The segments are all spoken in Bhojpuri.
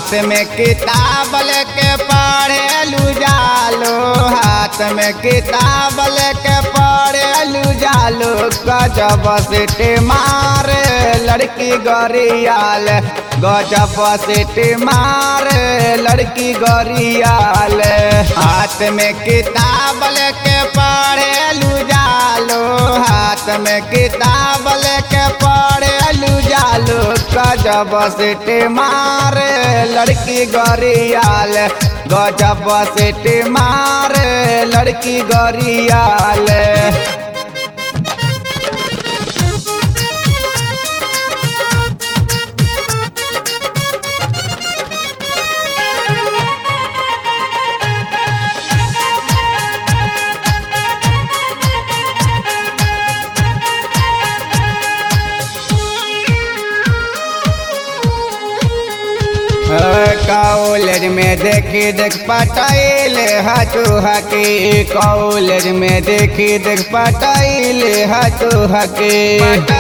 हाथ में किताब लेके पढ़े जालो हाथ में किताब लेके पढ़े जालो गजब सिटी मारे लड़की गरियाल गजब सिटी मारे लड़की गरियाल हाथ में किताब लेके पढ़े जालो हाथ में किताब लेके पढ़े जालो गजब सिटी मारे लड़की गरियाल गजब सिटी मारे लड़की गरियाल कॉलेज में देखी देख पटाइल हटू हकी कॉलेज में देखी देख पटाइल हटू हकी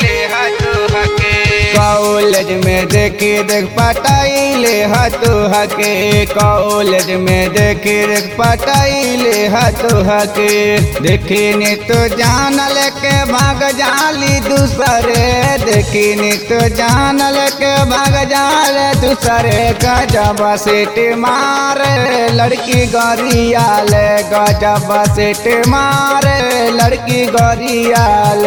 कॉलेज में देखी देख पटाइल हटू हकी कॉलेज में देखी देख पटाइल हटू हकी देखी नी तो जान लेके भाग जाली दूसरे देखी नी तो जान लेके भाग जाल दूसरे गजब सीट मारे लड़की गरियाल गजब सीट मारे लड़की गरियाल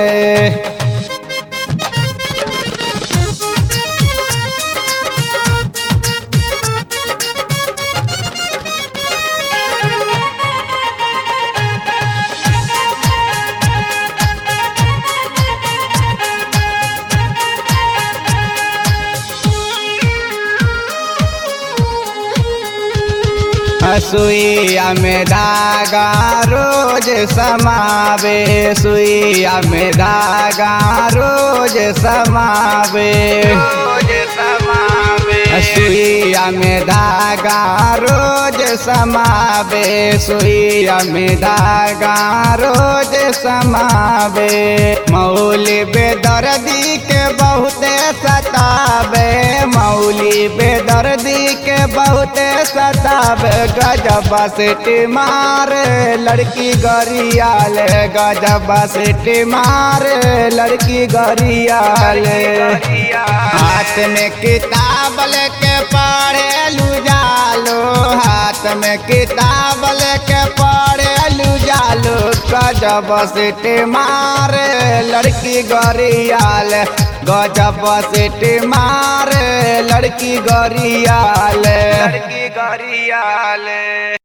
सुइया में धागा रोज समावे सुइया में धागा रोज समावे रोज समावे सुइया में धागा रोज समावे सुइया में धागा रोज समावे मौली बेदर्दी के बहुते सतावे मौली बेदर्दी के बहुते सतावे गजब सिटी मारे लड़की गरियाल गजब सिटी मारे लड़की गरियाल हाथ में किताब लेके पढ़े जालो हाथ में किताब लेके पढ़े जालो गजब सिटी मारे लड़की गरियाल गजब सिटी मारे लड़की गरियाल लड़की गरियाल